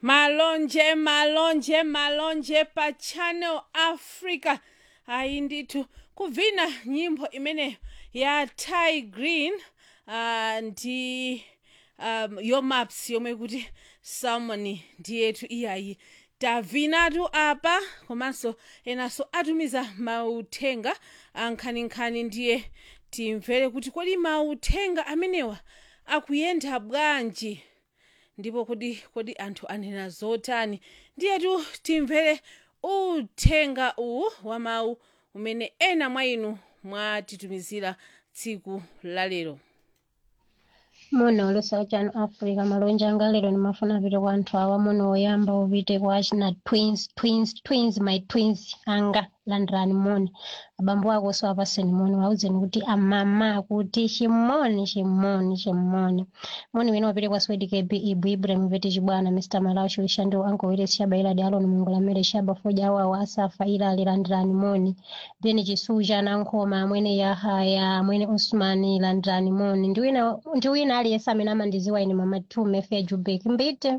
malonje malonje malonje pa channel africa ayi ndithu kuvina nyimbo imeneyo ya ty green uh, ndi um, yomaps yomwe kuti salmon ndiyetu iyayi tavinatu apa komanso enanso atumiza mauthenga ankhaninkhani ndiye timvere kuti kodi mauthenga amenewa akuyenda bwanji ndipo kodi kodi anthu anena zotani ndiyetu timvere uthenga uwu wa mawu umene ena mwa inu mwatitumizira tsiku la lero mona olusa chano africa malonje anga lero ndimafuna apite kwa anthu awa mona woyamba upite kwa achina twins twins twins my twins anga landirani moni abambo ako so apaseni moni wauzeni kuti amama kuti chimoni chimoni chimoni moni wina wapite kwa swedi kb ibu ibrahim veti chibwana mr malawi chilishandiwo ankowire chaba iladi aloni mungulamere chaba foja awawa asafa ilali landirani moni then chisuja nankhoma amwene yahaya amwene usmani landirani moni ndi wina ndi wina aliyense amene amandiziwa ine mama tume fe jubek mbite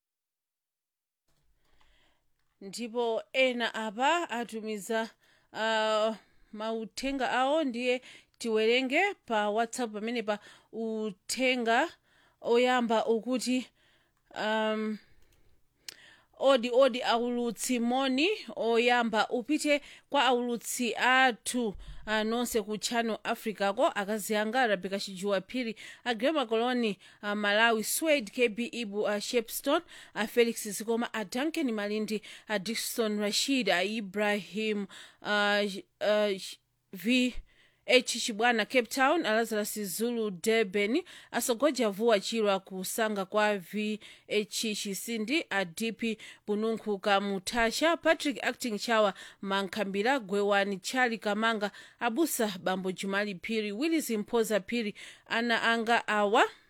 ndipo ena apa atumiza uh, mauthenga awo ndiye tiwerenge pa whatsapp pamene pa uthenga oyamba ukuti um, odi odi aulutsi moni oyamba upite kwa aulutsi athu uh, nonse ku channel africa ko akazi anga rebeka chijuwa phiri agrema coloni uh, malawi swed kb ibu uh, shepstone uh, felix zikoma a duncan malindi uh, dikson rashid uh, ibrahim uh, uh, v h chibwana cape town alazarus zulu durban asogoja vuwa chirwa kusanga kwa vh chisindi adp bununkhu kamutasha patrick acting chawa mankhambira gwewani chali kamanga abusa bambo jumali phiri willis mphoza phiri ana anga awa